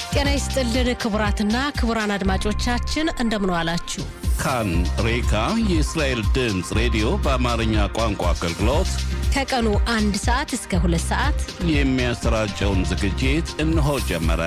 ጤና ይስጥልን ክቡራትና ክቡራን አድማጮቻችን እንደምን ዋላችሁ። ካን ሬካ የእስራኤል ድምፅ ሬዲዮ በአማርኛ ቋንቋ አገልግሎት ከቀኑ አንድ ሰዓት እስከ ሁለት ሰዓት የሚያሰራጨውን ዝግጅት እነሆ ጀመረ።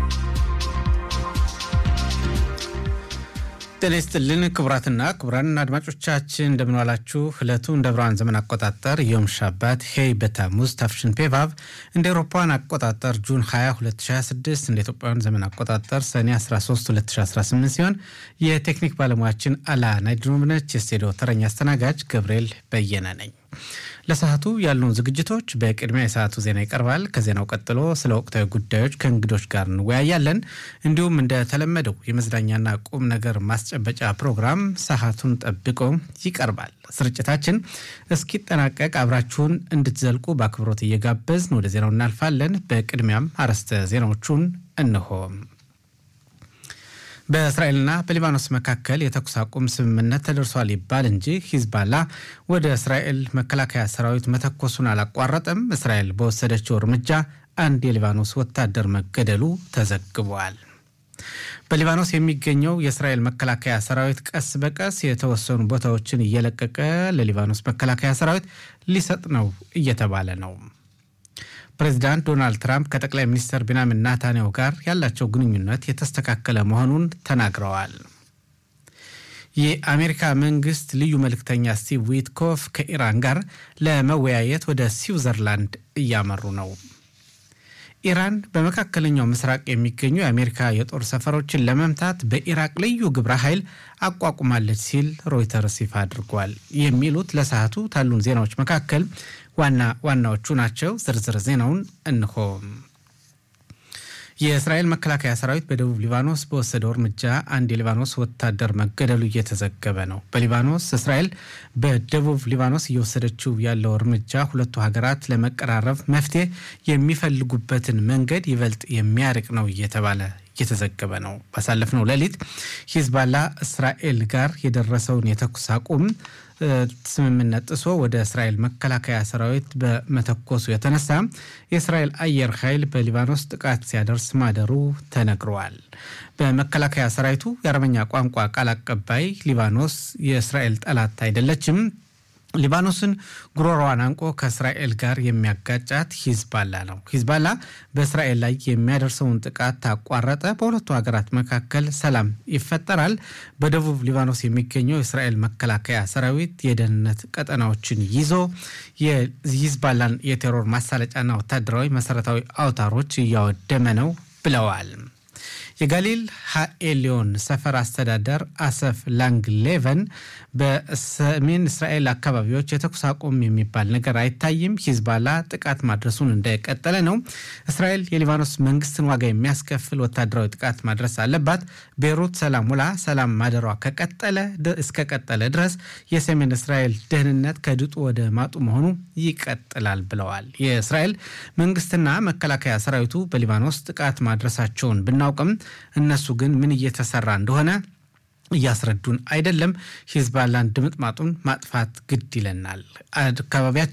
ጤና ይስጥልን ክቡራትና ክቡራን አድማጮቻችን እንደምንዋላችሁ። ዕለቱ እንደ ብርሃን ዘመን አቆጣጠር ዮም ሻባት ሄይ በታሙዝ ታፍሽን ፔቫቭ እንደ ኤሮፓውያን አቆጣጠር ጁን 20 2026 እንደ ኢትዮጵያውያን ዘመን አቆጣጠር ሰኔ 13 2018 ሲሆን የቴክኒክ ባለሙያችን አላ ናይድሮምነች። የስቱዲዮ ተረኛ አስተናጋጅ ገብርኤል በየነ ነኝ። ለሰዓቱ ያሉን ዝግጅቶች በቅድሚያ የሰዓቱ ዜና ይቀርባል። ከዜናው ቀጥሎ ስለ ወቅታዊ ጉዳዮች ከእንግዶች ጋር እንወያያለን። እንዲሁም እንደተለመደው የመዝናኛና ቁም ነገር ማስጨበጫ ፕሮግራም ሰዓቱን ጠብቆ ይቀርባል። ስርጭታችን እስኪጠናቀቅ አብራችሁን እንድትዘልቁ በአክብሮት እየጋበዝን ወደ ዜናው እናልፋለን። በቅድሚያም አርዕስተ ዜናዎቹን እንሆ። በእስራኤልና በሊባኖስ መካከል የተኩስ አቁም ስምምነት ተደርሷል ይባል እንጂ ሂዝባላ ወደ እስራኤል መከላከያ ሰራዊት መተኮሱን አላቋረጠም። እስራኤል በወሰደችው እርምጃ አንድ የሊባኖስ ወታደር መገደሉ ተዘግቧል። በሊባኖስ የሚገኘው የእስራኤል መከላከያ ሰራዊት ቀስ በቀስ የተወሰኑ ቦታዎችን እየለቀቀ ለሊባኖስ መከላከያ ሰራዊት ሊሰጥ ነው እየተባለ ነው። ፕሬዚዳንት ዶናልድ ትራምፕ ከጠቅላይ ሚኒስትር ቤንያሚን ናታንያሁ ጋር ያላቸው ግንኙነት የተስተካከለ መሆኑን ተናግረዋል። የአሜሪካ መንግስት ልዩ መልእክተኛ ስቲቭ ዊትኮፍ ከኢራን ጋር ለመወያየት ወደ ስዊዘርላንድ እያመሩ ነው። ኢራን በመካከለኛው ምስራቅ የሚገኙ የአሜሪካ የጦር ሰፈሮችን ለመምታት በኢራቅ ልዩ ግብረ ኃይል አቋቁማለች ሲል ሮይተርስ ይፋ አድርጓል። የሚሉት ለሰዓቱ ካሉን ዜናዎች መካከል ዋና ዋናዎቹ ናቸው። ዝርዝር ዜናውን እንሆ። የእስራኤል መከላከያ ሰራዊት በደቡብ ሊባኖስ በወሰደው እርምጃ አንድ የሊባኖስ ወታደር መገደሉ እየተዘገበ ነው። በሊባኖስ እስራኤል በደቡብ ሊባኖስ እየወሰደችው ያለው እርምጃ ሁለቱ ሀገራት ለመቀራረብ መፍትሄ የሚፈልጉበትን መንገድ ይበልጥ የሚያርቅ ነው እየተባለ እየተዘገበ ነው። ባሳለፍነው ሌሊት ሂዝባላ እስራኤል ጋር የደረሰውን የተኩስ አቁም ስምምነት ጥሶ ወደ እስራኤል መከላከያ ሰራዊት በመተኮሱ የተነሳ የእስራኤል አየር ኃይል በሊባኖስ ጥቃት ሲያደርስ ማደሩ ተነግረዋል። በመከላከያ ሰራዊቱ የአረበኛ ቋንቋ ቃል አቀባይ ሊባኖስ የእስራኤል ጠላት አይደለችም ሊባኖስን ጉሮሮዋን አንቆ ከእስራኤል ጋር የሚያጋጫት ሂዝባላ ነው። ሂዝባላ በእስራኤል ላይ የሚያደርሰውን ጥቃት ታቋረጠ፣ በሁለቱ ሀገራት መካከል ሰላም ይፈጠራል። በደቡብ ሊባኖስ የሚገኘው የእስራኤል መከላከያ ሰራዊት የደህንነት ቀጠናዎችን ይዞ የሂዝባላን የቴሮር ማሳለጫና ወታደራዊ መሰረታዊ አውታሮች እያወደመ ነው ብለዋል። የጋሊል ሃኤሊዮን ሰፈር አስተዳደር አሰፍ ላንግሌቨን በሰሜን እስራኤል አካባቢዎች የተኩስ አቁም የሚባል ነገር አይታይም፣ ሂዝባላ ጥቃት ማድረሱን እንደቀጠለ ነው። እስራኤል የሊባኖስ መንግስትን ዋጋ የሚያስከፍል ወታደራዊ ጥቃት ማድረስ አለባት። ቤይሩት ሰላም ውላ ሰላም ማደሯ ከቀጠለ እስከቀጠለ ድረስ የሰሜን እስራኤል ደህንነት ከድጡ ወደ ማጡ መሆኑ ይቀጥላል ብለዋል። የእስራኤል መንግስትና መከላከያ ሰራዊቱ በሊባኖስ ጥቃት ማድረሳቸውን ብናውቅም እነሱ ግን ምን እየተሰራ እንደሆነ እያስረዱን አይደለም። ሂዝባላን ድምጥማጡን ማጥፋት ግድ ይለናል። አካባቢያችን